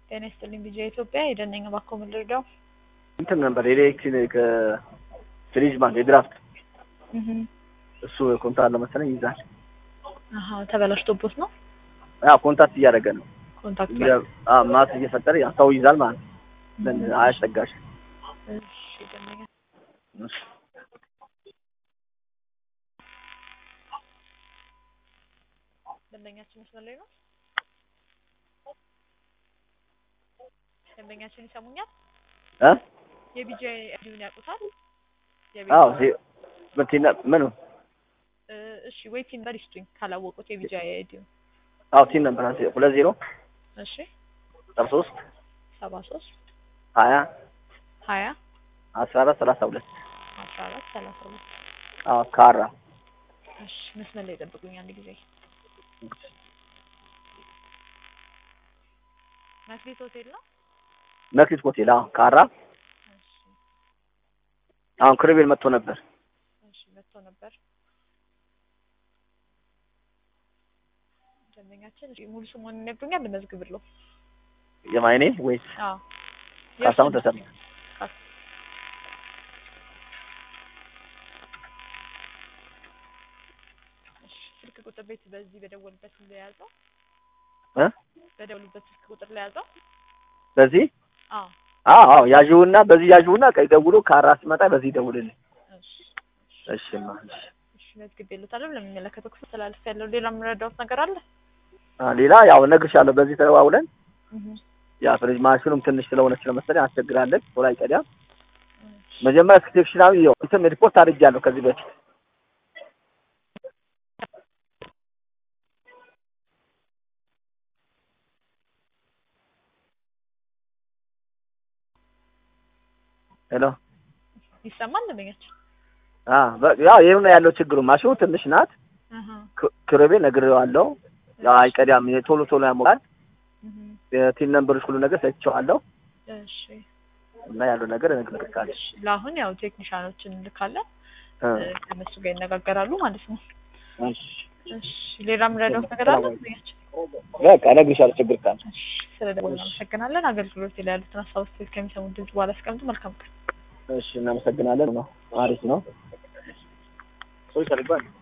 ጤና ይስጥልኝ ቢጂአይ ኢትዮጵያ የደነኛ ባኮ ምን ልርዳው? እንትን ነበር የኤሌክትሪክ ፍሪጅ ማለት የድራፍት እህ እሱ ኮንትራት ለመሰለኝ ይይዛል። አሃ ተበላሽቶቦት ነው ያ ኮንታክት እያደረገ ነው ኮንታክት ላይ አ ማስ እየፈጠረ ያ ሰው ይዛል ማለት ነው። ዘንድ አያስጠጋሽ እሺ ደነኛ ደንበኛችን መስመር ላይ ነው። ደንበኛችን ይሰሙኛል? እ የቢጂአይ አይዲውን ያውቁታል? አዎ ሲ በቲና ምን እ እሺ ወይ ቲን ነበር ይስጡኝ ካላወቁት የቢጂአይ አይዲውን። አዎ ቲን ነበር አንተ ሁለት ዜሮ እሺ ሰባ ሶስት ሰባ ሶስት ሀያ ሀያ አስራ አራት ሰላሳ ሁለት አስራ አራት ሰላሳ ሁለት አዎ ካራ እሺ መስመር ላይ ጠብቁኝ አንድ ጊዜ መክሊት ሆቴል ነው። መክሊት ሆቴል አዎ ካራ እሺ አሁን ክርቤል መጥቶ ነበር። እሺ መጥቶ ነበር። ደንበኛችን እሺ፣ ሙሉ ስሙን ይነግሩኛል ልመዝግብልዎ? የማይኔ ወይስ አዎ ካሳሁን ተሰማ? እሺ፣ ስልክ ቁጥር ቤት በዚህ በደወሉበት ለያዘው እ በደወሉበት ስልክ ቁጥር ለያዘው? በዚህ አዎ አዎ አዎ ያዥውና በዚህ ያዥውና ቀይ ደውሎ ካራ ሲመጣ በዚህ ደውልልኝ። እሺ እሺማ እሺ እሺ መዝግቤልዎታለሁ። ለሚመለከተው ክፍል ተላልፍ ያለው ሌላ የምረዳዎት ነገር አለ? አ ሌላ ያው እነግርሻለሁ። በዚህ ተዋውለን እህ ያ ፍሪጅ ማሽኑም ትንሽ ስለሆነች ለመሰለኝ አስቸግራለን። ቶሎ አይቀዳም። እሺ መጀመሪያ ሴክሽናዊ ያው እንትን ሪፖርት አድርጌያለሁ ከዚህ በፊት ሄሎ ይሰማል ደንበኛችን? አ በ- ያው ይሄው ነው ያለው ችግሩ። ማሽኑ ትንሽ ናት። አሃ ክ- ክርቤ ነግሬዋለሁ። ያው አይቀዳም። ቶሎ ቶሎ ያሞቃል። እህ የቲን ነምበሮች ሁሉ ነገር ሰጥቼዋለሁ እሺ እና ያለው ነገር እነግርሻለሁ። እሺ ለአሁን ያው ቴክኒሻኖችን እንልካለን እ እ፣ ከእነሱ ጋር ይነጋገራሉ ማለት ነው። እሺ እሺ ሌላ የምረዳዎት ነገር አለ ደንበኛችን? በቃ እነግርሻለሁ ችግር ካለ። እሺ ስለደወሉ እናመሰግናለን። አገልግሎት ላይ ያሉትን ሀሳብ አስተያየት ከሚሰሙት ድምጽ በኋላ አስቀምጡ። መልካም ቀን። እሺ እናመሰግናለን። ነው አሪፍ ነው። ሰው ይፈልጋል